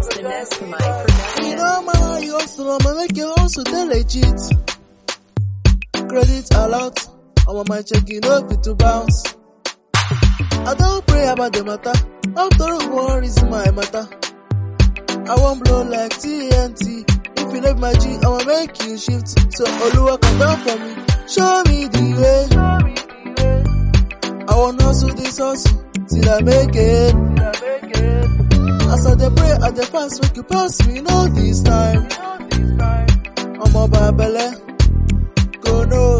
It's the Neskamai production. You know, man, you hustle, I'ma make you hustle, they legit. Credit a lot, I'ma my checking up it to bounce. I don't pray about the matter, after all, one reason my matter. I won't blow like TNT. If you love my G, I'ma make you shift. So Oluwa come down for me, show me the way. I wanna hustle this hustle till I make it. As I dey pray, I dey fast, make you pass me, no this time. Ọmọ Babele, go no.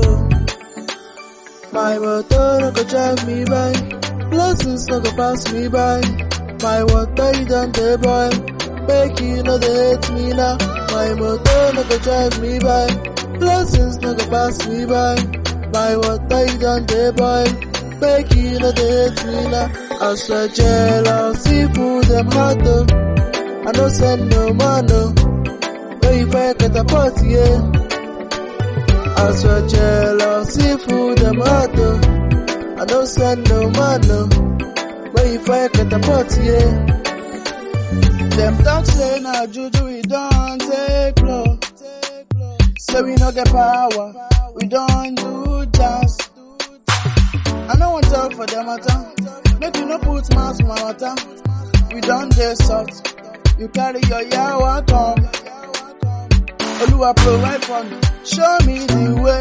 My motor no go drive me by, blessings no go pass me by. My water you done dey boil, make you no dey hate me now. My motor no go drive me by, blessings no go pass me by. My water you done dey boil, make you no dey hate me now. I swear jealousy pull them hard though. I no send no man no. Where you find get a party, yeah. I swear jealousy full them heart though. I no send no man no. Where you find get a party, yeah. Them talk say na juju we don't take blow. Say we no get power, we don't do jazz. I no want talk for them matter. Make you no put mouth for my matter. We don't dey soft. You carry your yawa come. Oluwa provide for me. Show me the way.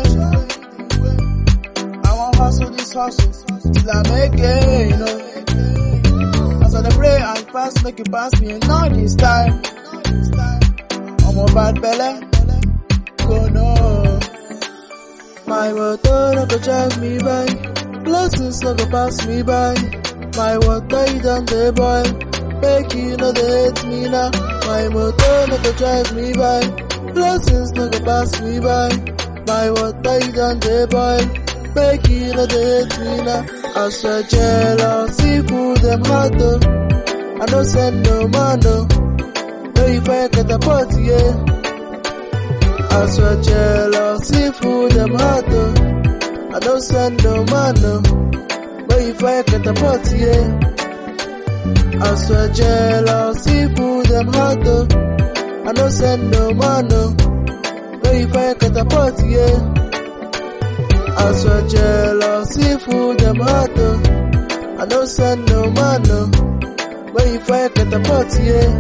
I want hustle this hustle till I make it, you know. As I dey pray and fast, make you pass me, not this time. I'm a bad belly, go no. My motor no go drive me by, blessings no go pass me by. My water you done dey boil, make you no dey hate me now. My motor no go drive me by, blessings no go pass me by. My water you done dey boil, make you no dey hate me now. I swear jealousy pull them hard though. I no send no man no, where you find get a party yeah. I swear jealousy full them heart though. I don't send no man no. Where you find get a party, yeah. I swear jealousy full them heart though. I don't send no man no. Where you find get a party, yeah. I swear jealousy full them heart though. I don't send no man no. Where you find get a party, yeah.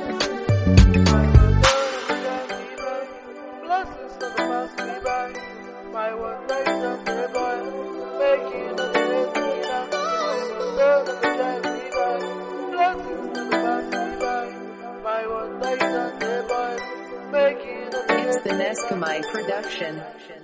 Blessings never pass me by. My one day don't dey boy. Make you no dey hate me now. My one day don't drive me by. Blessings never pass me by. My one day don't dey boy. Make you no dey It's hate the me now. Neskamai production.